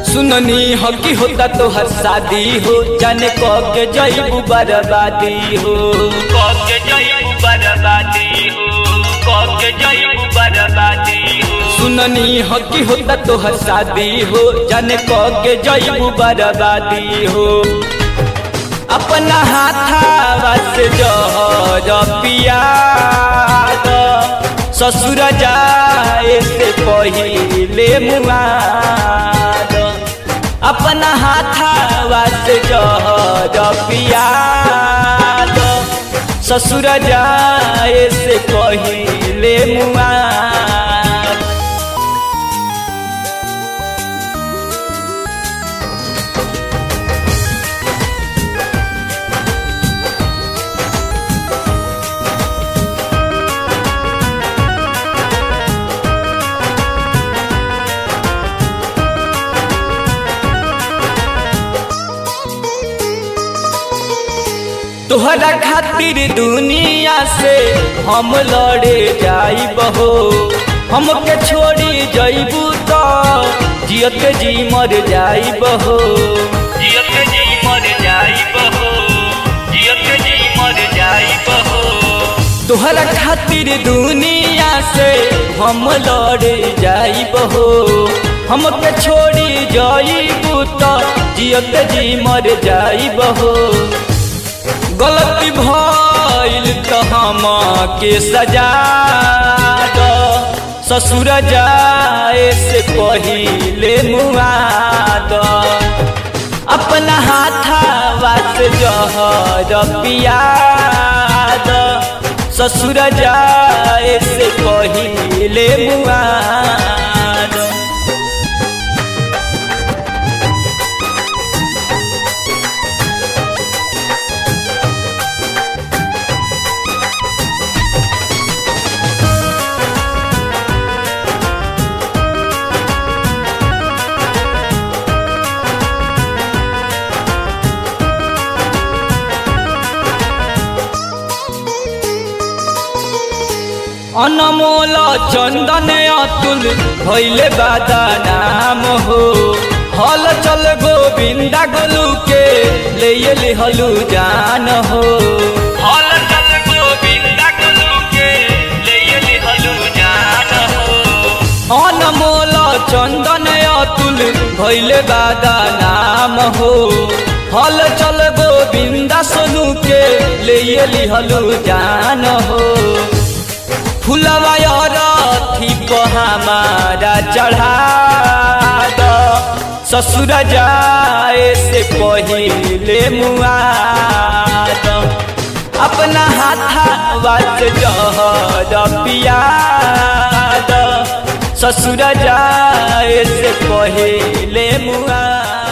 सुननी हो कि होता तो हर शादी हो जाने क के जईबू बर्बादी हो क के जईबू बर्बादी हो क के जईबू बर्बादी हो सुननी हो कि होता तो हर शादी हो जाने क के जईबू बर्बादी हो अपना हाथावा से जहर पिया ससुर जाए से पहिले मुआद अपना हाथावा से जहर पिया ससुर जाए से पहिले मुआद तोहरा खातिर दुनिया से हम लड़े जाइब हो हमके छोड़ी जइबू तो जियत जी मर जाइब हो जियत जी मर जाइब हो जियत जी मर जाइब हो तोहरा खातिर दुनिया से हम लड़े जाइब हो हमके छोड़ी जइबू तो जियत जी मर जाइब हो गलती भइल त हम के सजा द ससुर जाए से पहिले मुआ द अपना हाथावा से जहर पिया द ससुर जाए से पहिले मुआ द अनमोल चंदन अतुल भैले बादा नाम हो हल चल गोविंदा गोलू के ले लिहलू जान हो हल चल गोविंदा गोलू के ले लिहलू जान हो अनमोल चंदन अतुल भैले बादा नाम हो हल चल गोविंदा सोनू के ले लिहलू जान हो फुलवा रथी हमारा चढ़ा द ससुर जाए से पहिले मुआ द अपना हाथावा से जहर पिया द ससुर जाए से पहिले मुआ